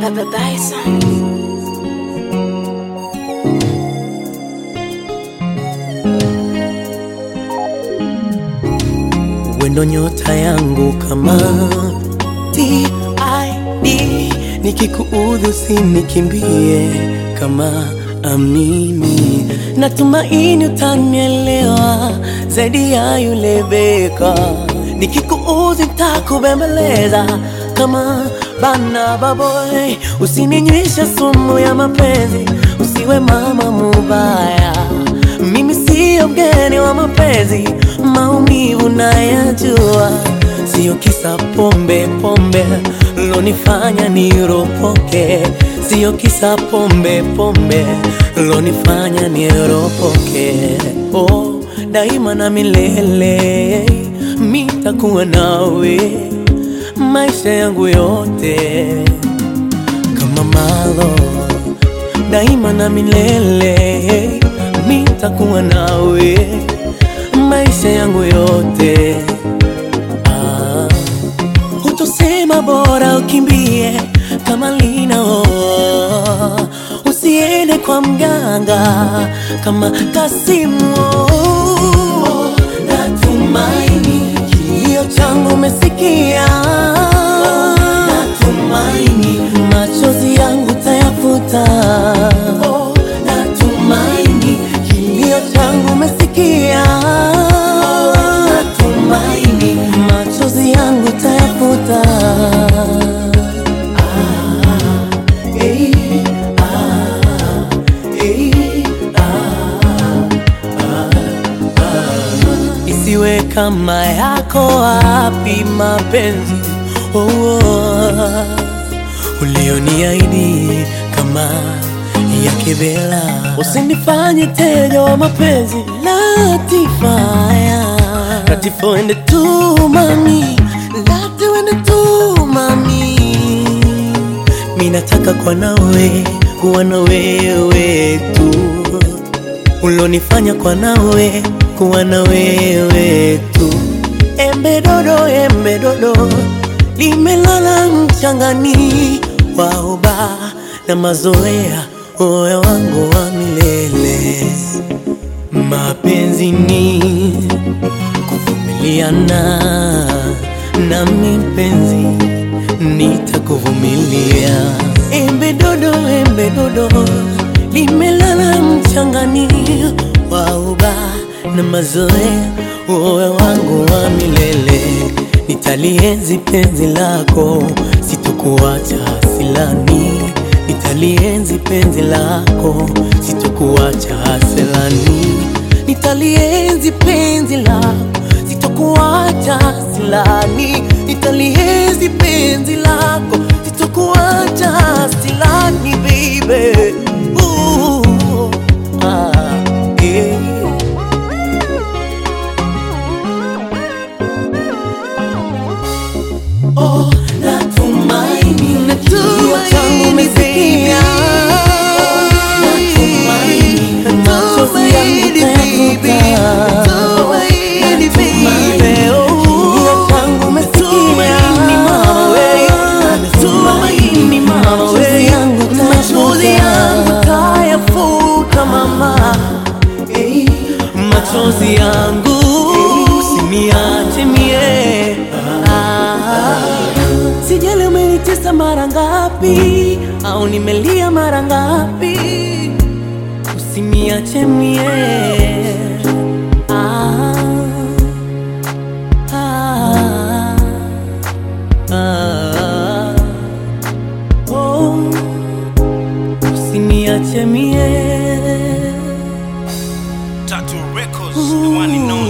Baba Bison. wendo nyota yangu kama TID, nikikuudhi usinikimbie kama amini, natumaini utanielewa zaidi ya yule beka. Nikikuudhi nitakubembeleza kama bana baboy, usininywesha sumu ya mapenzi, usiwe mama mubaya mimi siyo mgeni wa mapenzi, maumivu nayajua, siyo kisa pombe pombe lonifanya niropoke, siyo kisa pombe pombe lonifanya niropoke. Oh, daima na milele mitakuwa nawe maisha yangu yote kama malo daima na milele mitakuwa nawe maisha yangu yote. Ah, hutosema bora ukimbie kama linao, usiende kwa mganga kama Kasimu. Natumaini kilio changu umesikia, natumaini machozi yangu tayafuta. Natumaini kilio changu umesikia, natumaini machozi yangu tayafuta. Ah, eh, ah, eh, isiwe kama yako wapi mapenzi oh, oh, ulioniahidi kama ya kibela, usinifanye teja wa mapenzi Latifaya, Latifo ende tu mami, Latifo ende tu mami, mi nataka kwa nawe kuwa na wewe tu ulonifanya kwa nawe kuwa na wewe tu. Embe dodo, embe dodo limelala mchangani, waoba na mazoea, moyo wangu wa milele. Mapenzi ni kuvumiliana, nami mpenzi nitakuvumilia. Embe dodo, embe dodo limelala mchangani, wauba na mazoea, moyo wangu wa milele. Nitalienzi penzi lako, sitokuacha silani. Nitalienzi penzi lako, sitokuacha silani. Nitalienzi penzi lako, sitokuacha silani. Nitalienzi penzi lako, sitokuacha silani, baby. Ooh, ah, yeah. Oh, natumaini kilio changu umesikia. Natumaini machozi yangu utayafuta. Natumaini kilio changu umesikia. Natumaini machozi yangu utayafuta, mama. Eh, machozi yangu usiniache mie Ah. Sijali umenitesa mara ngapi au nimelia mara ngapi, usiniache mie. Ah, ah, ah, oh, usiniache mie. Tattoo Records, the one and only.